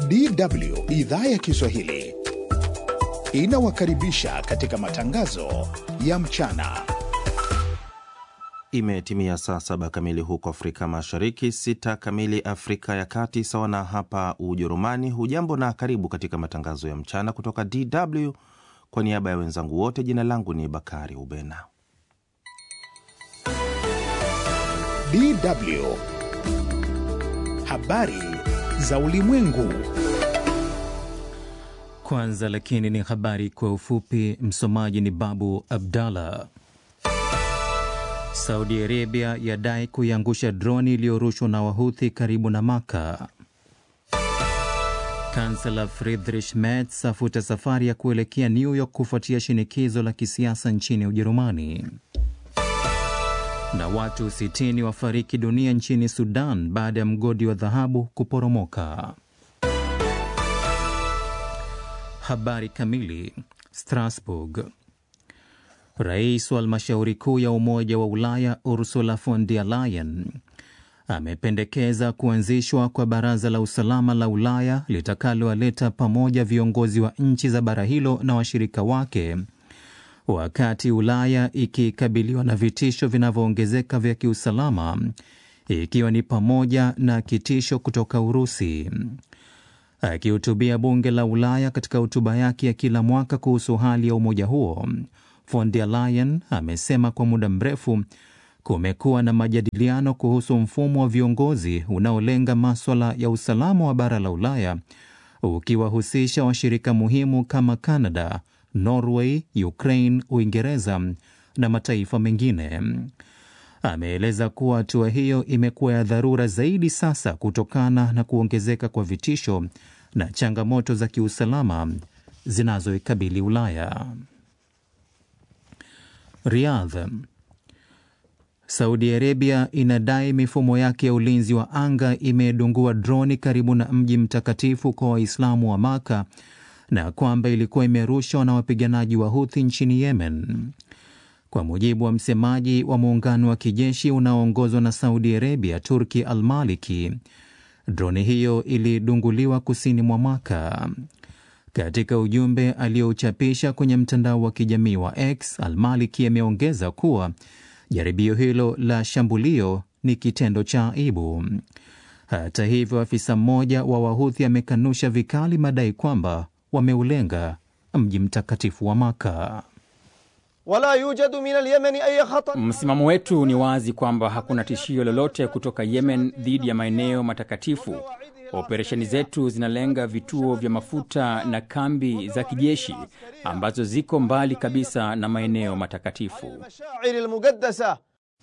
DW idhaa ya Kiswahili inawakaribisha katika matangazo ya mchana. Imetimia saa saba kamili huko Afrika Mashariki, sita kamili Afrika ya Kati, sawa na hapa Ujerumani. Hujambo na karibu katika matangazo ya mchana kutoka DW. Kwa niaba ya wenzangu wote, jina langu ni Bakari Ubena. DW habari za ulimwengu. Kwanza lakini ni habari kwa ufupi. Msomaji ni Babu Abdallah. Saudi Arabia yadai kuiangusha droni iliyorushwa na Wahuthi karibu na Maka. Kansela Friedrich Merz afuta safari ya kuelekea New York kufuatia shinikizo la kisiasa nchini Ujerumani. Na watu 60 wafariki dunia nchini Sudan baada ya mgodi wa dhahabu kuporomoka. Habari kamili. Strasbourg. Rais wa halmashauri kuu ya Umoja wa Ulaya Ursula von der Leyen amependekeza kuanzishwa kwa baraza la usalama la Ulaya litakalowaleta pamoja viongozi wa nchi za bara hilo na washirika wake, wakati Ulaya ikikabiliwa na vitisho vinavyoongezeka vya kiusalama, ikiwa ni pamoja na kitisho kutoka Urusi. Akihutubia bunge la Ulaya katika hotuba yake ya kila mwaka kuhusu hali ya umoja huo, von der Leyen amesema kwa muda mrefu kumekuwa na majadiliano kuhusu mfumo wa viongozi unaolenga maswala ya usalama wa bara la Ulaya, ukiwahusisha washirika muhimu kama Canada, Norway, Ukraine, Uingereza na mataifa mengine. Ameeleza kuwa hatua hiyo imekuwa ya dharura zaidi sasa kutokana na kuongezeka kwa vitisho na changamoto za kiusalama zinazoikabili Ulaya. Riyadh. Saudi Arabia inadai mifumo yake ya ulinzi wa anga imedungua droni karibu na mji mtakatifu kwa Waislamu wa Maka na kwamba ilikuwa imerushwa na wapiganaji wa Huthi nchini Yemen. Kwa mujibu wa msemaji wa muungano wa kijeshi unaoongozwa na Saudi Arabia, Turki Al-Maliki, droni hiyo ilidunguliwa kusini mwa Maka. Katika ujumbe aliyouchapisha kwenye mtandao wa kijamii wa X, Al-Maliki ameongeza kuwa jaribio hilo la shambulio ni kitendo cha aibu. Hata hivyo, afisa mmoja wa Wahuthi amekanusha vikali madai kwamba wameulenga mji mtakatifu wa Maka. Wala yujadu min al-Yemeni ay khatar. Msimamo wetu ni wazi kwamba hakuna tishio lolote kutoka Yemen dhidi ya maeneo matakatifu. Operesheni zetu zinalenga vituo vya mafuta na kambi za kijeshi ambazo ziko mbali kabisa na maeneo matakatifu. Mashaa'ir al-muqaddasa.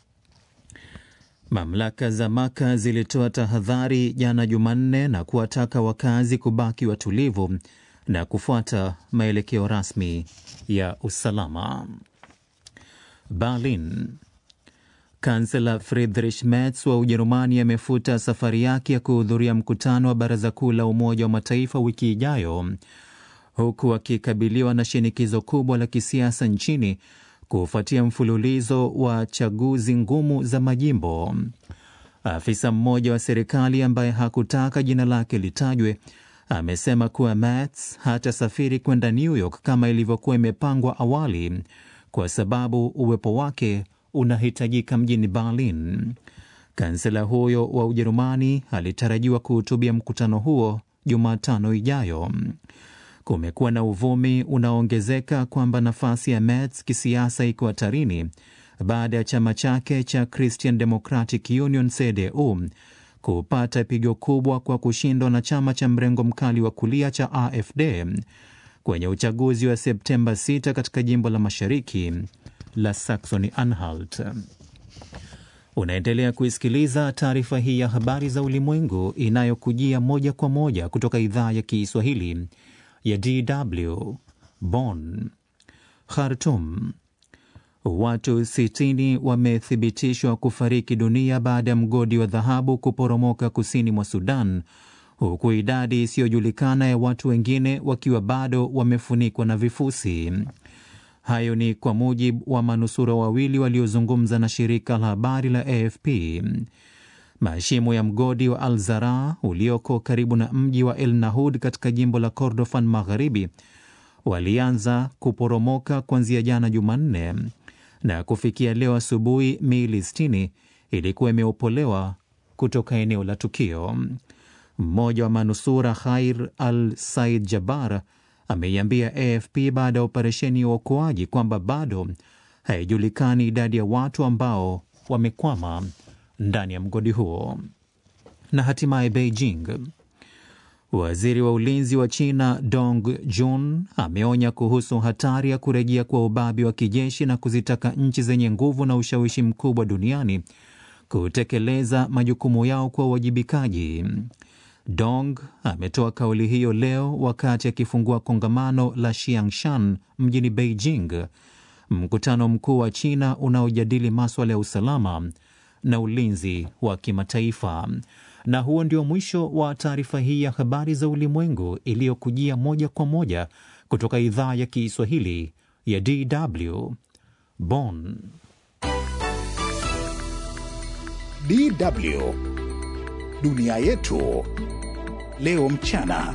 Mamlaka za Maka zilitoa tahadhari jana Jumanne na kuwataka wakazi kubaki watulivu na kufuata maelekeo rasmi ya usalama. Berlin. Kansela Friedrich Merz wa Ujerumani amefuta safari yake ya kuhudhuria mkutano wa Baraza Kuu la Umoja wa Mataifa wiki ijayo, huku akikabiliwa na shinikizo kubwa la kisiasa nchini kufuatia mfululizo wa chaguzi ngumu za majimbo. Afisa mmoja wa serikali ambaye hakutaka jina lake litajwe amesema kuwa Merz hatasafiri kwenda New York kama ilivyokuwa imepangwa awali kwa sababu uwepo wake unahitajika mjini Berlin. Kansela huyo wa Ujerumani alitarajiwa kuhutubia mkutano huo Jumatano ijayo. Kumekuwa na uvumi unaoongezeka kwamba nafasi ya Merz kisiasa iko hatarini baada ya chama chake cha Christian Democratic Union CDU kupata pigo kubwa kwa kushindwa na chama cha mrengo mkali wa kulia cha AfD kwenye uchaguzi wa Septemba 6 katika jimbo la mashariki la Saxony Anhalt. Unaendelea kuisikiliza taarifa hii ya habari za ulimwengu inayokujia moja kwa moja kutoka idhaa ya Kiswahili ya DW Bonn. Khartoum. Watu 60 wamethibitishwa kufariki dunia baada ya mgodi wa dhahabu kuporomoka kusini mwa Sudan, huku idadi isiyojulikana ya watu wengine wakiwa bado wamefunikwa na vifusi. Hayo ni kwa mujibu wa manusura wawili waliozungumza na shirika la habari la AFP. Mashimo ya mgodi wa Al Zara ulioko karibu na mji wa El Nahud katika jimbo la Kordofan Magharibi walianza kuporomoka kuanzia jana Jumanne na kufikia leo asubuhi miili 60 ilikuwa imeopolewa kutoka eneo la tukio. Mmoja wa manusura Khair Al Said Jabar ameiambia AFP baada ya operesheni ya uokoaji kwamba bado haijulikani idadi ya watu ambao wamekwama ndani ya mgodi huo. Na hatimaye Beijing, waziri wa ulinzi wa China Dong Jun ameonya kuhusu hatari ya kurejea kwa ubabi wa kijeshi na kuzitaka nchi zenye nguvu na ushawishi mkubwa duniani kutekeleza majukumu yao kwa uwajibikaji. Dong ametoa kauli hiyo leo wakati akifungua kongamano la Xiangshan mjini Beijing, mkutano mkuu wa China unaojadili maswala ya usalama na ulinzi wa kimataifa. Na huo ndio mwisho wa taarifa hii ya habari za ulimwengu iliyokujia moja kwa moja kutoka idhaa ya Kiswahili ya DW Bonn. DW dunia yetu leo mchana.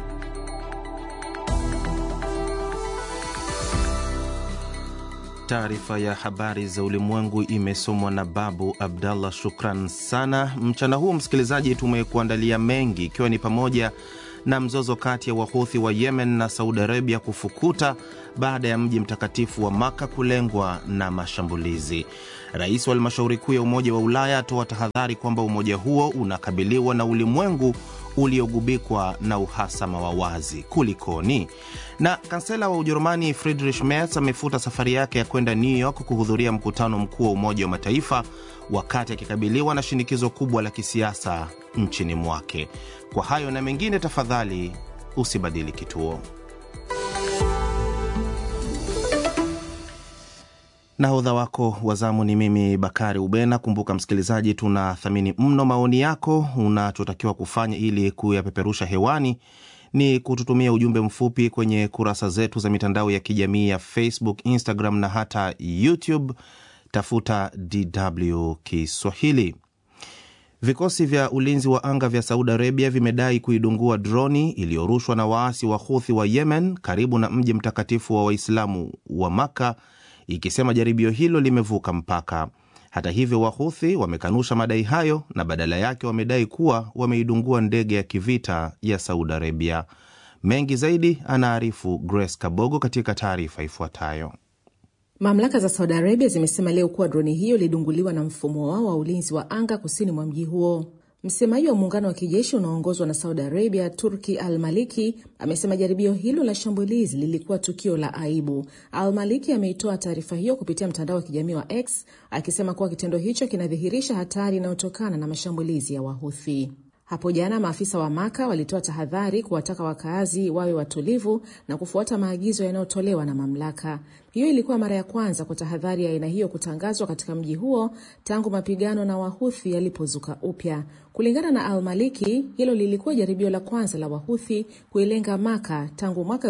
Taarifa ya habari za ulimwengu imesomwa na Babu Abdallah. Shukran sana. Mchana huu msikilizaji, tumekuandalia mengi, ikiwa ni pamoja na mzozo kati ya wahuthi wa Yemen na Saudi Arabia kufukuta baada ya mji mtakatifu wa Maka kulengwa na mashambulizi. Rais wa halmashauri kuu ya Umoja wa Ulaya atoa tahadhari kwamba umoja huo unakabiliwa na ulimwengu uliogubikwa na uhasama wa wazi. Kulikoni? Na kansela wa Ujerumani Friedrich Merz amefuta safari yake ya kwenda New York kuhudhuria mkutano mkuu wa Umoja wa Mataifa wakati akikabiliwa na shinikizo kubwa la kisiasa nchini mwake. Kwa hayo na mengine, tafadhali usibadili kituo. Nahodha wako wa zamu ni mimi Bakari Ubena. Kumbuka msikilizaji, tunathamini mno maoni yako. Unachotakiwa kufanya ili kuyapeperusha hewani ni kututumia ujumbe mfupi kwenye kurasa zetu za mitandao ya kijamii ya Facebook, Instagram na hata YouTube. Tafuta DW Kiswahili. Vikosi vya ulinzi wa anga vya Saudi Arabia vimedai kuidungua droni iliyorushwa na waasi wa Huthi wa Yemen karibu na mji mtakatifu wa Waislamu wa Maka, ikisema jaribio hilo limevuka mpaka. Hata hivyo, Wahuthi wamekanusha madai hayo na badala yake wamedai kuwa wameidungua ndege ya kivita ya Saudi Arabia. Mengi zaidi anaarifu Grace Kabogo katika taarifa ifuatayo. Mamlaka za Saudi Arabia zimesema leo kuwa droni hiyo ilidunguliwa na mfumo wao wa ulinzi wa anga kusini mwa mji huo. Msemaji wa muungano wa kijeshi unaoongozwa na Saudi Arabia, Turki Al Maliki, amesema jaribio hilo la shambulizi lilikuwa tukio la aibu. Al Maliki ameitoa taarifa hiyo kupitia mtandao wa kijamii wa X akisema kuwa kitendo hicho kinadhihirisha hatari inayotokana na mashambulizi ya Wahuthi. Hapo jana maafisa wa Maka walitoa tahadhari kuwataka wakaazi wawe watulivu na kufuata maagizo yanayotolewa na mamlaka. Hiyo ilikuwa mara ya kwanza kwa tahadhari ya aina hiyo kutangazwa katika mji huo tangu mapigano na Wahuthi yalipozuka upya. Kulingana na Al-Maliki, hilo lilikuwa jaribio la kwanza la Wahuthi kuilenga Maka tangu mwaka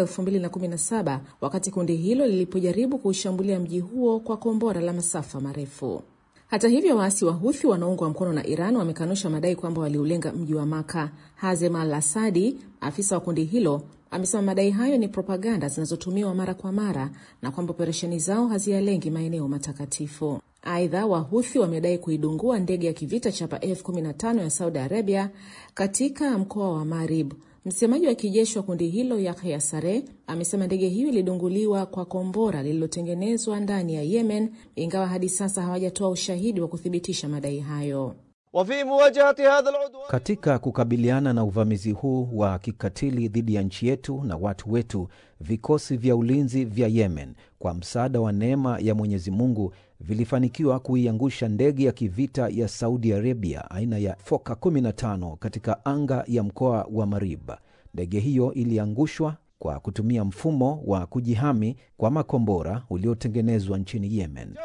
2017 wakati kundi hilo lilipojaribu kuushambulia mji huo kwa kombora la masafa marefu. Hata hivyo waasi wa Huthi wanaoungwa mkono na Iran wamekanusha madai kwamba waliulenga mji wa Maka. Hazem Al Asadi, afisa wa kundi hilo, amesema madai hayo ni propaganda zinazotumiwa mara kwa mara na kwamba operesheni zao haziyalengi maeneo matakatifu. Aidha, Wahuthi wamedai kuidungua ndege ya kivita chapa F15 ya Saudi Arabia katika mkoa wa Marib. Msemaji wa kijeshi wa kundi hilo Yahya Sare amesema ndege hiyo ilidunguliwa kwa kombora lililotengenezwa ndani ya Yemen, ingawa hadi sasa hawajatoa ushahidi wa kuthibitisha madai hayo. وفي مواجهة هذا العدوان Katika kukabiliana na uvamizi huu wa kikatili dhidi ya nchi yetu na watu wetu, vikosi vya ulinzi vya Yemen kwa msaada wa neema ya Mwenyezi Mungu vilifanikiwa kuiangusha ndege ya kivita ya Saudi Arabia aina ya Foka 15 katika anga ya mkoa wa Marib. Ndege hiyo iliangushwa kwa kutumia mfumo wa kujihami kwa makombora uliotengenezwa nchini Yemen.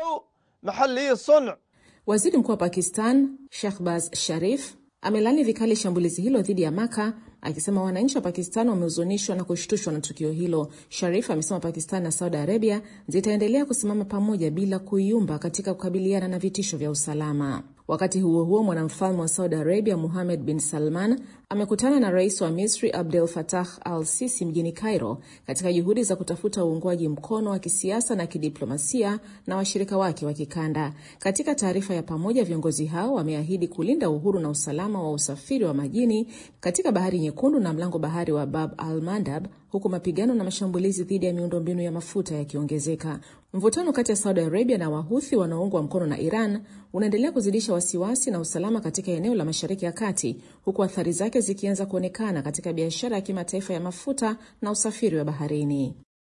محلي الصنع Waziri mkuu wa Pakistan Shahbaz Sharif amelani vikali shambulizi hilo dhidi ya Maka akisema wananchi wa Pakistan wamehuzunishwa na kushtushwa na tukio hilo. Sharif amesema Pakistan na Saudi Arabia zitaendelea kusimama pamoja bila kuyumba katika kukabiliana na vitisho vya usalama. Wakati huo huo, mwanamfalme wa Saudi Arabia Muhamed bin Salman amekutana na rais wa Misri Abdel Fattah al Sisi mjini Cairo katika juhudi za kutafuta uungwaji mkono wa kisiasa na kidiplomasia na washirika wake wa kikanda. Katika taarifa ya pamoja, viongozi hao wameahidi kulinda uhuru na usalama wa usafiri wa majini katika Bahari Nyekundu na mlango bahari wa Bab al Mandab, huku mapigano na mashambulizi dhidi ya miundombinu ya mafuta yakiongezeka. Mvutano kati ya Saudi Arabia na Wahuthi wanaoungwa mkono na Iran unaendelea kuzidisha wasiwasi na usalama katika eneo la Mashariki ya Kati, huku athari zake zikianza kuonekana katika biashara ya kimataifa ya mafuta na usafiri wa baharini.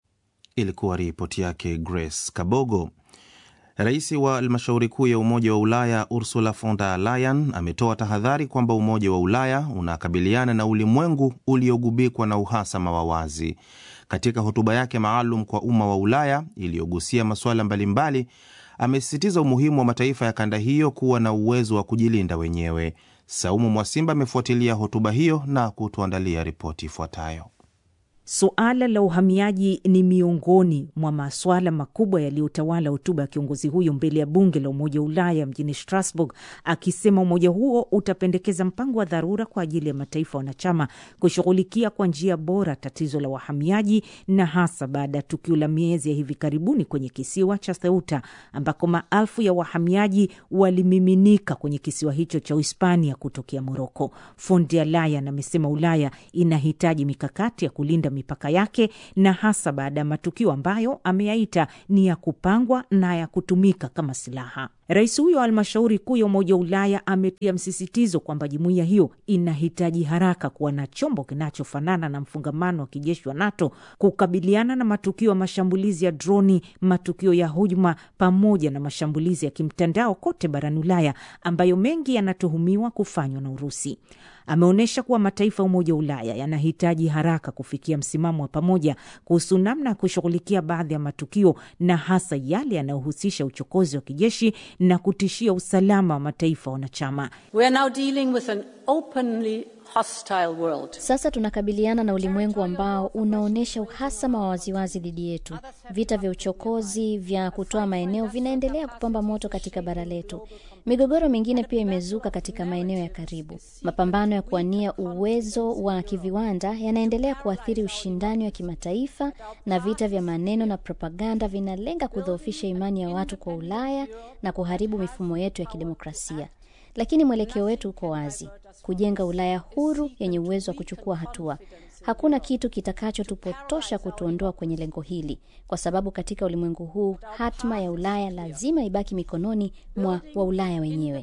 Ilikuwa ripoti yake Grace Kabogo. Rais wa halmashauri kuu ya Umoja wa Ulaya Ursula von der Leyen ametoa tahadhari kwamba Umoja wa Ulaya unakabiliana na ulimwengu uliogubikwa na uhasama wa wazi. Katika hotuba yake maalum kwa umma wa Ulaya iliyogusia masuala mbalimbali, amesisitiza umuhimu wa mataifa ya kanda hiyo kuwa na uwezo wa kujilinda wenyewe. Saumu Mwasimba amefuatilia hotuba hiyo na kutuandalia ripoti ifuatayo. Suala la uhamiaji ni miongoni mwa masuala makubwa yaliyotawala hotuba ya kiongozi huyo mbele ya bunge la Umoja wa Ulaya mjini Strasbourg, akisema umoja huo utapendekeza mpango wa dharura kwa ajili ya mataifa wanachama kushughulikia kwa njia bora tatizo la wahamiaji, na hasa baada ya tukio la miezi ya hivi karibuni kwenye kisiwa cha Ceuta ambako maelfu ya wahamiaji walimiminika kwenye kisiwa hicho cha Uhispania kutokea Moroko. Von der Leyen amesema Ulaya inahitaji mikakati ya kulinda mipaka yake na hasa baada ya matukio ambayo ameyaita ni ya kupangwa na ya kutumika kama silaha. Rais huyo wa halmashauri kuu ya Umoja wa Ulaya ametia msisitizo kwamba jumuiya hiyo inahitaji haraka kuwa na chombo kinachofanana na mfungamano wa kijeshi wa NATO kukabiliana na matukio ya mashambulizi ya droni, matukio ya hujuma, pamoja na mashambulizi ya kimtandao kote barani Ulaya ambayo mengi yanatuhumiwa kufanywa na Urusi. Ameonyesha kuwa mataifa ya Umoja wa Ulaya yanahitaji haraka kufikia msimamo wa pamoja kuhusu namna ya kushughulikia baadhi ya matukio na hasa yale yanayohusisha uchokozi wa kijeshi na kutishia usalama wa mataifa wanachama. We are now dealing with an openly hostile world. Sasa tunakabiliana na ulimwengu ambao unaonyesha uhasama wa waziwazi dhidi yetu. Vita vya uchokozi vya kutoa maeneo vinaendelea kupamba moto katika bara letu. Migogoro mingine pia imezuka katika maeneo ya karibu. Mapambano ya kuwania uwezo wa kiviwanda yanaendelea kuathiri ushindani wa kimataifa, na vita vya maneno na propaganda vinalenga kudhoofisha imani ya watu kwa Ulaya na kuharibu mifumo yetu ya kidemokrasia. Lakini mwelekeo wetu uko wazi: kujenga Ulaya huru yenye uwezo wa kuchukua hatua. Hakuna kitu kitakachotupotosha kutuondoa kwenye lengo hili, kwa sababu katika ulimwengu huu hatma ya Ulaya lazima ibaki mikononi mwa Waulaya wenyewe.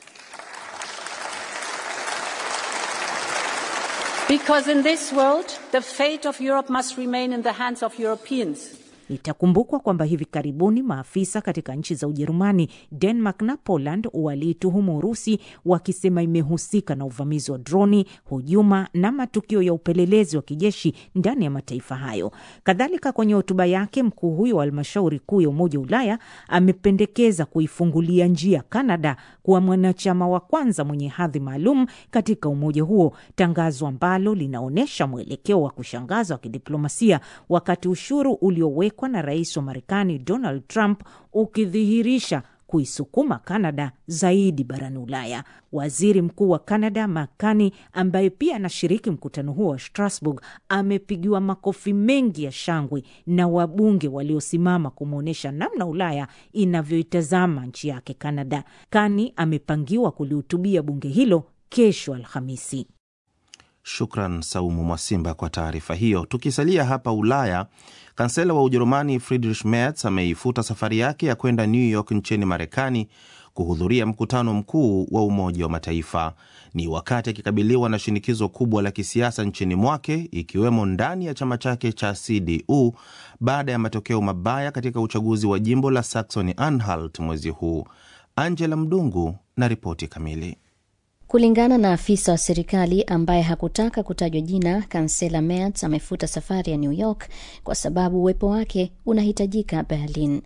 Because in this world, the fate of Europe must remain in the hands of Europeans. Itakumbukwa kwamba hivi karibuni maafisa katika nchi za Ujerumani, Denmark na Poland waliituhumu Urusi wakisema imehusika na uvamizi wa droni, hujuma na matukio ya upelelezi wa kijeshi ndani ya mataifa hayo. Kadhalika, kwenye hotuba yake, mkuu huyo wa halmashauri kuu ya Umoja wa Ulaya amependekeza kuifungulia njia Kanada kuwa mwanachama wa kwanza mwenye hadhi maalum katika umoja huo, tangazo ambalo linaonyesha mwelekeo wa kushangaza wa kidiplomasia wakati ushuru uliowekwa na rais wa Marekani Donald Trump ukidhihirisha kuisukuma Kanada zaidi barani Ulaya. Waziri mkuu wa Kanada Makani, ambaye pia anashiriki mkutano huo wa Strasbourg, amepigiwa makofi mengi ya shangwe na wabunge waliosimama kumwonyesha namna Ulaya inavyoitazama nchi yake Kanada. Kani amepangiwa kulihutubia bunge hilo kesho Alhamisi. Shukran Saumu Mwasimba kwa taarifa hiyo. Tukisalia hapa Ulaya, kansela wa Ujerumani Friedrich Merz ameifuta safari yake ya kwenda New York nchini Marekani kuhudhuria mkutano mkuu wa Umoja wa Mataifa. Ni wakati akikabiliwa na shinikizo kubwa la kisiasa nchini mwake, ikiwemo ndani ya chama chake cha CDU baada ya matokeo mabaya katika uchaguzi wa jimbo la Saxony Anhalt mwezi huu. Angela Mdungu na ripoti kamili. Kulingana na afisa wa serikali ambaye hakutaka kutajwa jina, kansela Merz amefuta safari ya New York kwa sababu uwepo wake unahitajika Berlin.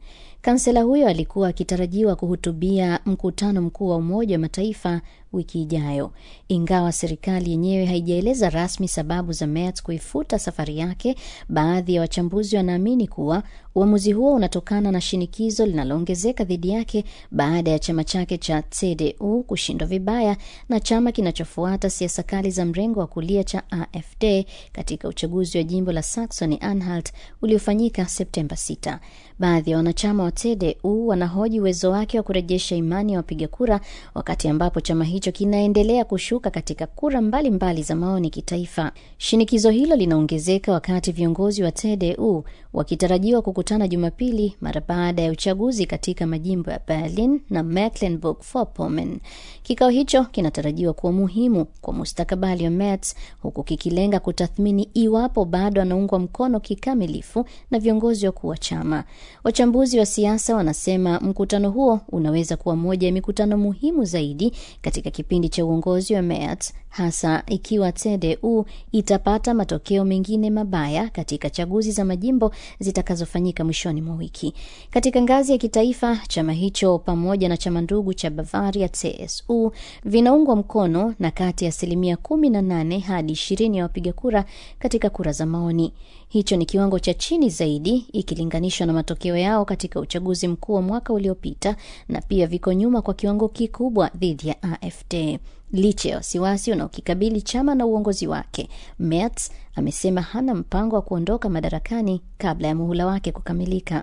Kansela huyo alikuwa akitarajiwa kuhutubia mkutano mkuu wa Umoja wa Mataifa wiki ijayo, ingawa serikali yenyewe haijaeleza rasmi sababu za Merz kuifuta safari yake. Baadhi ya wachambuzi wanaamini kuwa uamuzi huo unatokana na shinikizo linaloongezeka dhidi yake baada ya chama chake cha CDU kushindwa vibaya na chama kinachofuata siasa kali za mrengo wa kulia cha AfD katika uchaguzi wa jimbo la Saxony Anhalt uliofanyika Septemba 6. Baadhi ya wanachama wa CDU wanahoji uwezo wake wa kurejesha imani ya wapiga kura, wakati ambapo chama hicho kinaendelea kushuka katika kura mbalimbali mbali za maoni kitaifa. Shinikizo hilo linaongezeka wakati viongozi wa CDU wakitarajiwa kukutana Jumapili mara baada ya uchaguzi katika majimbo ya Berlin na Mecklenburg-Vorpommern. Kikao hicho kinatarajiwa kuwa muhimu kwa mustakabali wa Merz, huku kikilenga kutathmini iwapo bado anaungwa mkono kikamilifu na viongozi wakuu wa chama. Wachambuzi wa siasa wanasema mkutano huo unaweza kuwa moja ya mikutano muhimu zaidi katika kipindi cha uongozi wa Merz, hasa ikiwa CDU itapata matokeo mengine mabaya katika chaguzi za majimbo zitakazofanyika mwishoni mwa wiki. Katika ngazi ya kitaifa, chama hicho pamoja na chama ndugu cha Bavaria CSU vinaungwa mkono na kati ya asilimia 18 hadi 20 ya wapiga kura katika kura za maoni. Hicho ni kiwango cha chini zaidi ikilinganishwa na matokeo yao katika uchaguzi mkuu wa mwaka uliopita, na pia viko nyuma kwa kiwango kikubwa dhidi ya AfD. Licha ya wasiwasi unaokikabili chama na uongozi wake, Merz amesema hana mpango wa kuondoka madarakani kabla ya muhula wake kukamilika.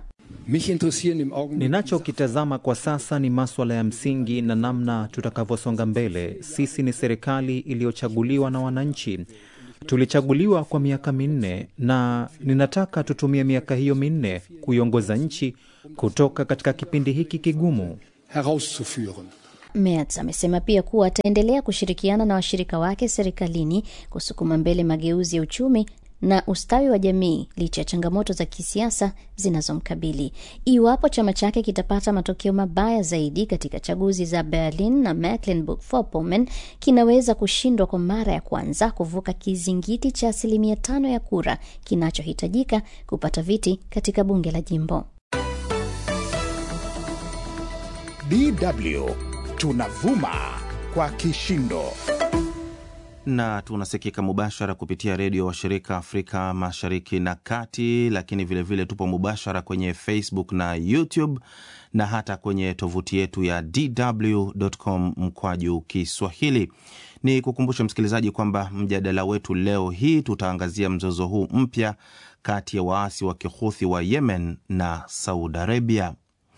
Ninachokitazama kwa sasa ni maswala ya msingi na namna tutakavyosonga mbele. Sisi ni serikali iliyochaguliwa na wananchi. Tulichaguliwa kwa miaka minne na ninataka tutumie miaka hiyo minne kuiongoza nchi kutoka katika kipindi hiki kigumu. Merz amesema pia kuwa ataendelea kushirikiana na washirika wake serikalini kusukuma mbele mageuzi ya uchumi na ustawi wa jamii licha ya changamoto za kisiasa zinazomkabili. Iwapo chama chake kitapata matokeo mabaya zaidi katika chaguzi za Berlin na Mecklenburg-Vorpommern, kinaweza kushindwa kwa mara ya kwanza kuvuka kizingiti cha asilimia tano ya kura kinachohitajika kupata viti katika bunge la jimbo. DW tunavuma kwa kishindo na tunasikika mubashara kupitia redio washirika Afrika Mashariki na Kati, lakini vilevile vile tupo mubashara kwenye Facebook na YouTube na hata kwenye tovuti yetu ya DW.com mkwaju Kiswahili. Ni kukumbusha msikilizaji kwamba mjadala wetu leo hii tutaangazia mzozo huu mpya kati ya waasi wa kihuthi wa Yemen na Saudi Arabia.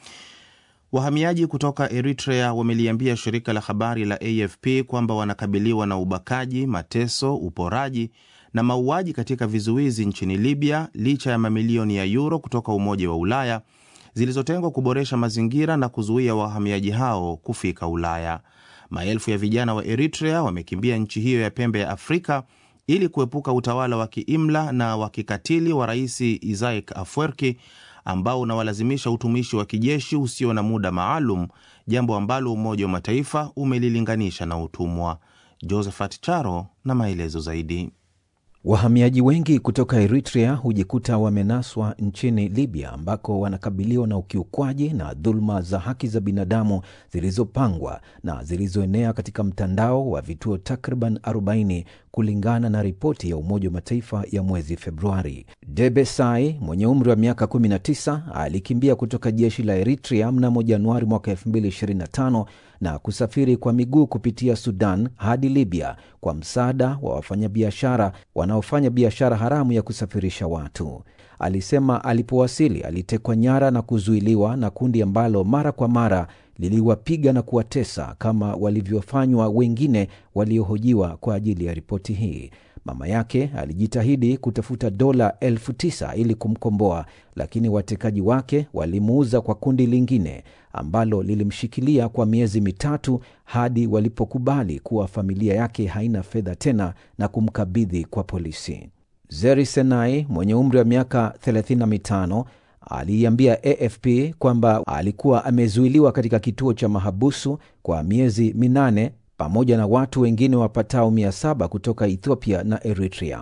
Wahamiaji kutoka Eritrea wameliambia shirika la habari la AFP kwamba wanakabiliwa na ubakaji, mateso, uporaji na mauaji katika vizuizi nchini Libya licha ya mamilioni ya yuro kutoka Umoja wa Ulaya zilizotengwa kuboresha mazingira na kuzuia wahamiaji hao kufika Ulaya. Maelfu ya vijana wa Eritrea wamekimbia nchi hiyo ya pembe ya Afrika ili kuepuka utawala wa kiimla na wa kikatili wa Rais Isaias Afwerki ambao unawalazimisha utumishi wa kijeshi usio na muda maalum, jambo ambalo Umoja wa Mataifa umelilinganisha na utumwa. Josephat Charo na maelezo zaidi. Wahamiaji wengi kutoka Eritrea hujikuta wamenaswa nchini Libya ambako wanakabiliwa na ukiukwaji na dhuluma za haki za binadamu zilizopangwa na zilizoenea katika mtandao wa vituo takriban 40 kulingana na ripoti ya Umoja wa Mataifa ya mwezi Februari. Debe Sai mwenye umri wa miaka 19 alikimbia kutoka jeshi la Eritrea mnamo Januari mwaka 2025 na kusafiri kwa miguu kupitia Sudan hadi Libya kwa msaada wa wafanyabiashara wanaofanya biashara haramu ya kusafirisha watu. Alisema alipowasili alitekwa nyara na kuzuiliwa na kundi ambalo mara kwa mara liliwapiga na kuwatesa kama walivyofanywa wengine waliohojiwa kwa ajili ya ripoti hii. Mama yake alijitahidi kutafuta dola elfu tisa ili kumkomboa, lakini watekaji wake walimuuza kwa kundi lingine ambalo lilimshikilia kwa miezi mitatu hadi walipokubali kuwa familia yake haina fedha tena na kumkabidhi kwa polisi. Zeri Senai mwenye umri wa miaka 35 aliiambia AFP kwamba alikuwa amezuiliwa katika kituo cha mahabusu kwa miezi minane pamoja na watu wengine wapatao mia saba kutoka Ethiopia na Eritrea.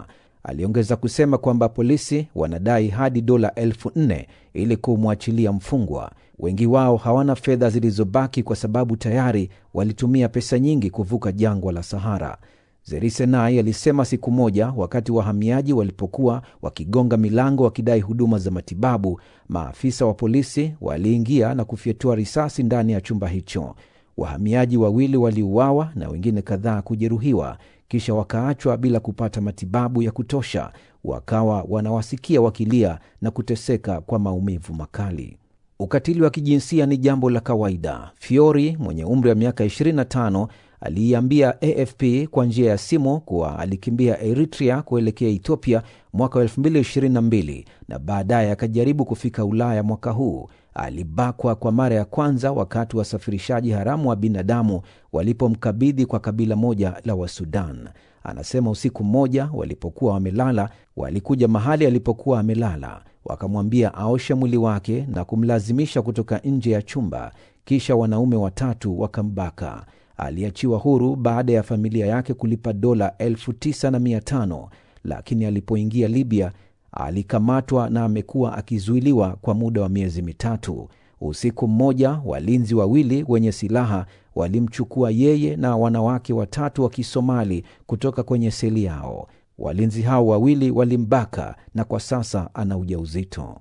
Aliongeza kusema kwamba polisi wanadai hadi dola elfu nne ili kumwachilia mfungwa. Wengi wao hawana fedha zilizobaki kwa sababu tayari walitumia pesa nyingi kuvuka jangwa la Sahara. Zerisenai alisema siku moja wakati wahamiaji walipokuwa wakigonga milango wakidai huduma za matibabu, maafisa wa polisi waliingia na kufyatua risasi ndani ya chumba hicho. Wahamiaji wawili waliuawa na wengine kadhaa kujeruhiwa, kisha wakaachwa bila kupata matibabu ya kutosha, wakawa wanawasikia wakilia na kuteseka kwa maumivu makali. Ukatili wa kijinsia ni jambo la kawaida. Fiori mwenye umri wa miaka 25 aliiambia AFP kwa njia ya simu kuwa alikimbia Eritrea kuelekea Ethiopia mwaka wa 2022 na baadaye akajaribu kufika Ulaya mwaka huu. Alibakwa kwa mara ya kwanza wakati wasafirishaji haramu wa binadamu walipomkabidhi kwa kabila moja la Wasudan. Anasema usiku mmoja walipokuwa wamelala, walikuja mahali alipokuwa amelala, wakamwambia aoshe mwili wake na kumlazimisha kutoka nje ya chumba, kisha wanaume watatu wakambaka. Aliachiwa huru baada ya familia yake kulipa dola elfu tisa na mia tano lakini alipoingia Libya alikamatwa na amekuwa akizuiliwa kwa muda wa miezi mitatu. Usiku mmoja, walinzi wawili wenye silaha walimchukua yeye na wanawake watatu wa Kisomali kutoka kwenye seli yao. Walinzi hao wawili walimbaka na kwa sasa ana ujauzito.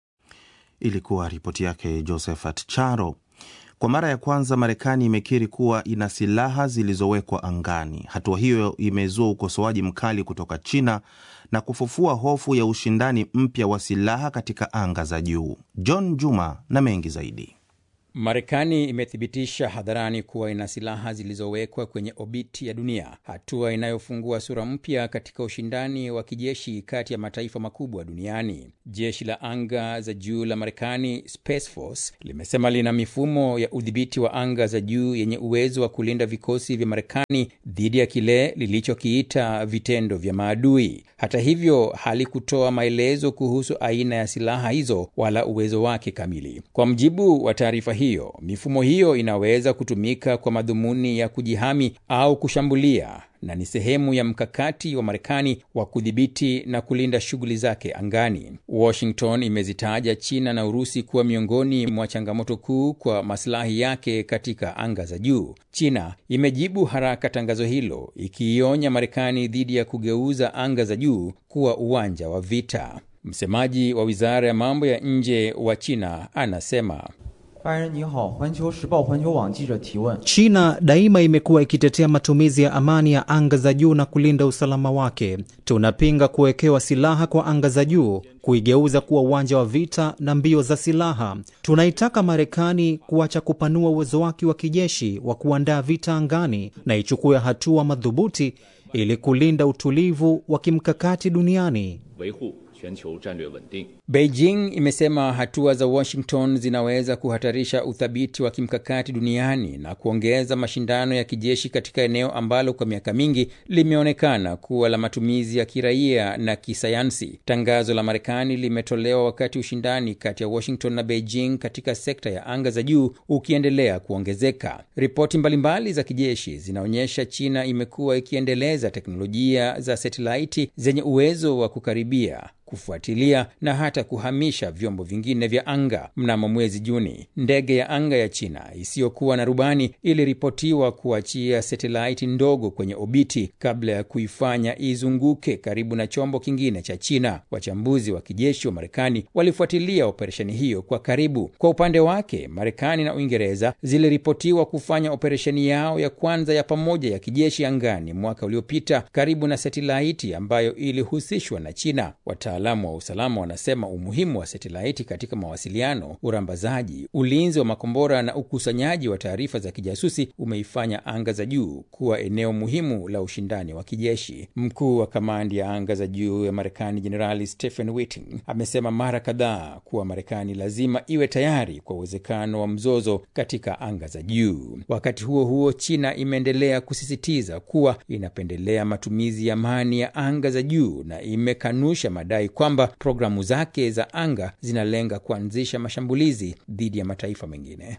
Ilikuwa ripoti yake Josephat Charo. Kwa mara ya kwanza Marekani imekiri kuwa ina silaha zilizowekwa angani. Hatua hiyo imezua ukosoaji mkali kutoka China na kufufua hofu ya ushindani mpya wa silaha katika anga za juu. John Juma na mengi zaidi. Marekani imethibitisha hadharani kuwa ina silaha zilizowekwa kwenye obiti ya dunia, hatua inayofungua sura mpya katika ushindani wa kijeshi kati ya mataifa makubwa duniani. Jeshi la anga za juu la Marekani, Space Force, limesema lina mifumo ya udhibiti wa anga za juu yenye uwezo wa kulinda vikosi vya Marekani dhidi ya kile lilichokiita vitendo vya maadui. Hata hivyo, halikutoa maelezo kuhusu aina ya silaha hizo wala uwezo wake kamili. Kwa mjibu wa taarifa hiyo, mifumo hiyo inaweza kutumika kwa madhumuni ya kujihami au kushambulia na ni sehemu ya mkakati wa Marekani wa kudhibiti na kulinda shughuli zake angani. Washington imezitaja China na Urusi kuwa miongoni mwa changamoto kuu kwa masilahi yake katika anga za juu. China imejibu haraka tangazo hilo, ikiionya Marekani dhidi ya kugeuza anga za juu kuwa uwanja wa vita. Msemaji wa wizara ya mambo ya nje wa China anasema China daima imekuwa ikitetea matumizi ya amani ya anga za juu na kulinda usalama wake. Tunapinga kuwekewa silaha kwa anga za juu, kuigeuza kuwa uwanja wa vita na mbio za silaha. Tunaitaka Marekani kuacha kupanua uwezo wake wa kijeshi wa kuandaa vita angani na ichukue hatua madhubuti ili kulinda utulivu wa kimkakati duniani. Beijing imesema hatua za Washington zinaweza kuhatarisha uthabiti wa kimkakati duniani na kuongeza mashindano ya kijeshi katika eneo ambalo kwa miaka mingi limeonekana kuwa la matumizi ya kiraia na kisayansi. Tangazo la Marekani limetolewa wakati ushindani kati ya Washington na Beijing katika sekta ya anga za juu ukiendelea kuongezeka. Ripoti mbalimbali za kijeshi zinaonyesha China imekuwa ikiendeleza teknolojia za setelaiti zenye uwezo wa kukaribia kufuatilia na hata kuhamisha vyombo vingine vya anga. Mnamo mwezi Juni, ndege ya anga ya China isiyokuwa na rubani iliripotiwa kuachia setelaiti ndogo kwenye obiti kabla ya kuifanya izunguke karibu na chombo kingine cha China. Wachambuzi wa kijeshi wa Marekani walifuatilia operesheni hiyo kwa karibu. Kwa upande wake, Marekani na Uingereza ziliripotiwa kufanya operesheni yao ya kwanza ya pamoja ya kijeshi angani mwaka uliopita karibu na setelaiti ambayo ilihusishwa na China. Wataalamu wa usalama wanasema umuhimu wa setelaiti katika mawasiliano, urambazaji, ulinzi wa makombora na ukusanyaji wa taarifa za kijasusi umeifanya anga za juu kuwa eneo muhimu la ushindani wa kijeshi. Mkuu wa kamandi ya anga za juu ya Marekani Jenerali Stephen Whiting amesema mara kadhaa kuwa Marekani lazima iwe tayari kwa uwezekano wa mzozo katika anga za juu. Wakati huo huo, China imeendelea kusisitiza kuwa inapendelea matumizi ya amani ya anga za juu na imekanusha madai kwamba programu zake za anga zinalenga kuanzisha mashambulizi dhidi ya mataifa mengine.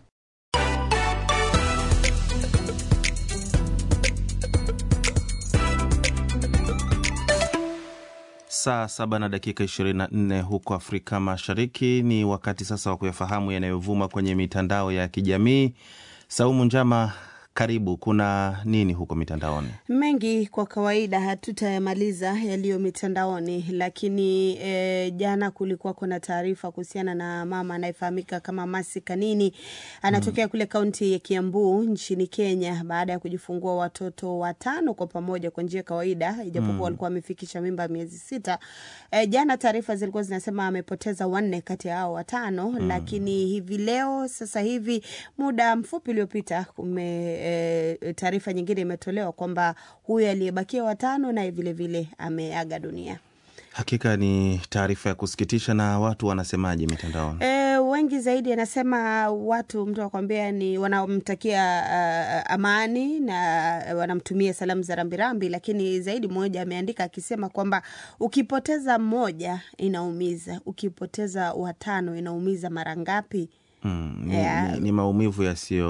Saa saba na dakika 24 huko Afrika Mashariki. Ni wakati sasa wa kuyafahamu yanayovuma kwenye mitandao ya kijamii. Saumu Njama, karibu. Kuna nini huko mitandaoni? Mengi kwa kawaida hatutayamaliza yaliyo mitandaoni, lakini e, jana kulikuwa kuna taarifa kuhusiana na mama anayefahamika kama Masi Kanini anatokea mm. kule kaunti ya Kiambu nchini Kenya baada ya kujifungua watoto watano kwa pamoja kwa njia ya kawaida, ijapokuwa mm. walikuwa wamefikisha mimba miezi sita. E, jana taarifa zilikuwa zinasema amepoteza wanne kati ya hao watano mm. lakini hivi leo sasa hivi muda mfupi uliopita kume E, taarifa nyingine imetolewa kwamba huyu aliyebakia watano naye vilevile ameaga dunia. Hakika ni taarifa ya kusikitisha. Na watu wanasemaje mitandaoni? E, wengi zaidi anasema watu mtu akwambia ni wanamtakia uh, amani na wanamtumia salamu za rambirambi, lakini zaidi mmoja ameandika akisema kwamba ukipoteza mmoja inaumiza, ukipoteza watano inaumiza mara ngapi? Mm, ni, yeah. ni, ni maumivu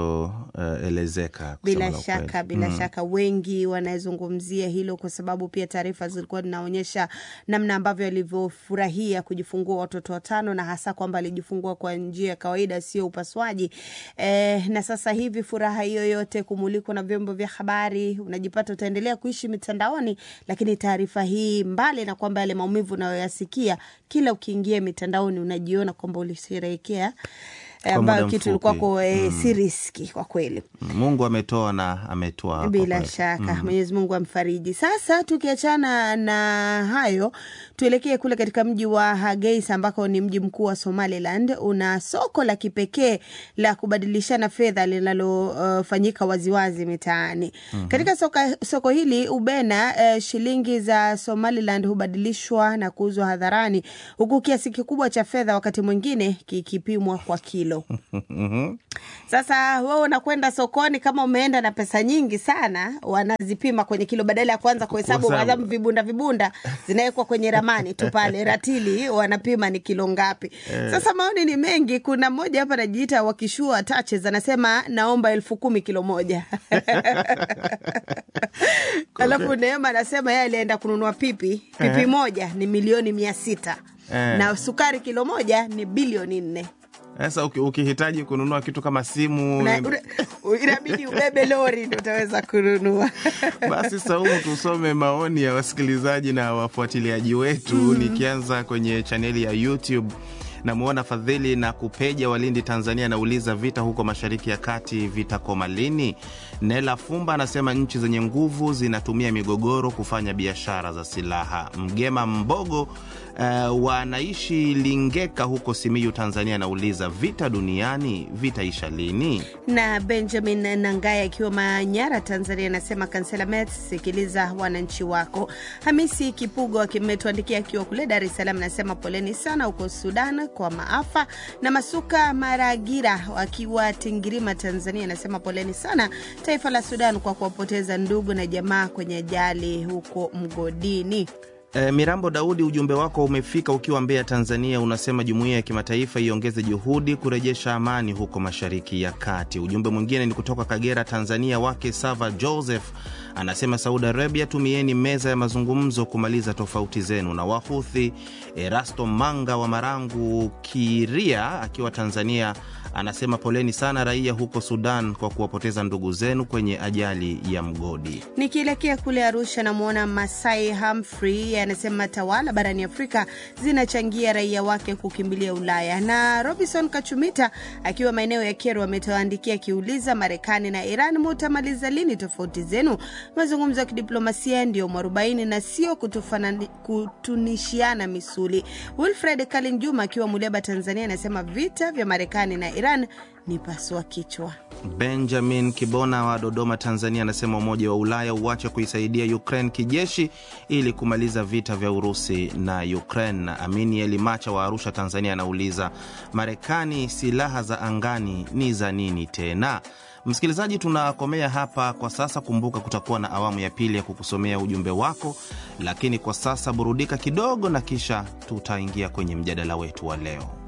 yasiyoelezeka uh, bila shaka bila mm. shaka wengi wanazungumzia hilo kwa sababu pia taarifa zilikuwa zinaonyesha namna ambavyo alivyofurahia kujifungua watoto watano na hasa kwamba alijifungua kwa njia ya kawaida sio upasuaji eh, na sasa hivi furaha hiyo yote kumulikwa na vyombo vya habari unajipata utaendelea kuishi mitandaoni lakini taarifa hii mbali na kwamba yale maumivu unayoyasikia kila ukiingia mitandaoni unajiona kwamba ulisherehekea ambayo kitu ilikuwa kwa e, mm. si riski kwa kweli. Mungu ametoa na ametoa bila shaka mm. Mwenyezi Mungu amfariji. Sasa tukiachana na hayo, tuelekee kule katika mji wa Hargeisa ambako ni mji mkuu wa Somaliland. Una soko la kipekee la kubadilishana fedha linalofanyika uh, waziwazi mitaani mm -hmm. Katika soka, soko hili ubena uh, shilingi za Somaliland hubadilishwa na kuuzwa hadharani, huku kiasi kikubwa cha fedha wakati mwingine kikipimwa kwa kilo sasa wewe unakwenda sokoni, kama umeenda na pesa nyingi sana, wanazipima kwenye kilo badala ya kuanza kuhesabu adhabu vibunda vibunda, zinawekwa kwenye ramani tu pale ratili, wanapima ni kilo ngapi. Sasa maoni ni mengi. Kuna mmoja hapa anajiita wakishua touches, anasema naomba elfu kumi kilo moja alafu Neema anasema yeye alienda kununua pipi, pipi moja ni milioni mia sita na sukari kilo moja ni bilioni nne. Sasa ukihitaji kununua kitu kama simu inabidi ubebe lori ndo utaweza kununua. Basi Saumu, tusome maoni ya wasikilizaji na wafuatiliaji wetu mm. Nikianza kwenye chaneli ya YouTube namwona Fadhili na Kupeja Walindi, Tanzania, anauliza vita huko mashariki ya kati vitakoma lini? Nela Fumba anasema nchi zenye nguvu zinatumia migogoro kufanya biashara za silaha. Mgema Mbogo Uh, wanaishi Lingeka huko Simiyu, Tanzania, anauliza vita duniani vitaisha lini? Na Benjamin Nangaya akiwa Manyara, Tanzania, anasema kansela Met, sikiliza wananchi wako. Hamisi Kipugo ametuandikia akiwa kule Dar es Salaam, anasema poleni sana huko Sudan kwa maafa. Na Masuka Maragira akiwa Tingirima, Tanzania, anasema poleni sana taifa la Sudan kwa kuwapoteza ndugu na jamaa kwenye ajali huko mgodini. E, Mirambo Daudi, ujumbe wako umefika ukiwa Mbeya, Tanzania. Unasema jumuiya ya kimataifa iongeze juhudi kurejesha amani huko mashariki ya kati. Ujumbe mwingine ni kutoka Kagera, Tanzania, wake Sava Joseph anasema Saudi Arabia, tumieni meza ya mazungumzo kumaliza tofauti zenu. Na Wahuthi Erasto Manga wa Marangu Kiria akiwa Tanzania anasema poleni sana raia huko Sudan kwa kuwapoteza ndugu zenu kwenye ajali ya mgodi. Nikielekea kule Arusha, namwona Masai Humphrey anasema tawala barani Afrika zinachangia raia wake kukimbilia Ulaya. Na Robinson Kachumita akiwa maeneo ya Kero ametuandikia akiuliza, Marekani na Iran mutamaliza lini tofauti zenu? Mazungumzo ya kidiplomasia ndio mwarobaini na sio kutunishiana misuli. Wilfred Kalin Juma akiwa Muleba, Tanzania anasema vita vya Marekani na Iran ni pasua kichwa. Benjamin Kibona wa Dodoma, Tanzania anasema Umoja wa Ulaya uache kuisaidia Ukraine kijeshi ili kumaliza vita vya Urusi na Ukraine. Amini Elimacha wa Arusha, Tanzania anauliza Marekani, silaha za angani ni za nini tena? Msikilizaji, tunakomea hapa kwa sasa. Kumbuka kutakuwa na awamu ya pili ya kukusomea ujumbe wako, lakini kwa sasa burudika kidogo, na kisha tutaingia kwenye mjadala wetu wa leo.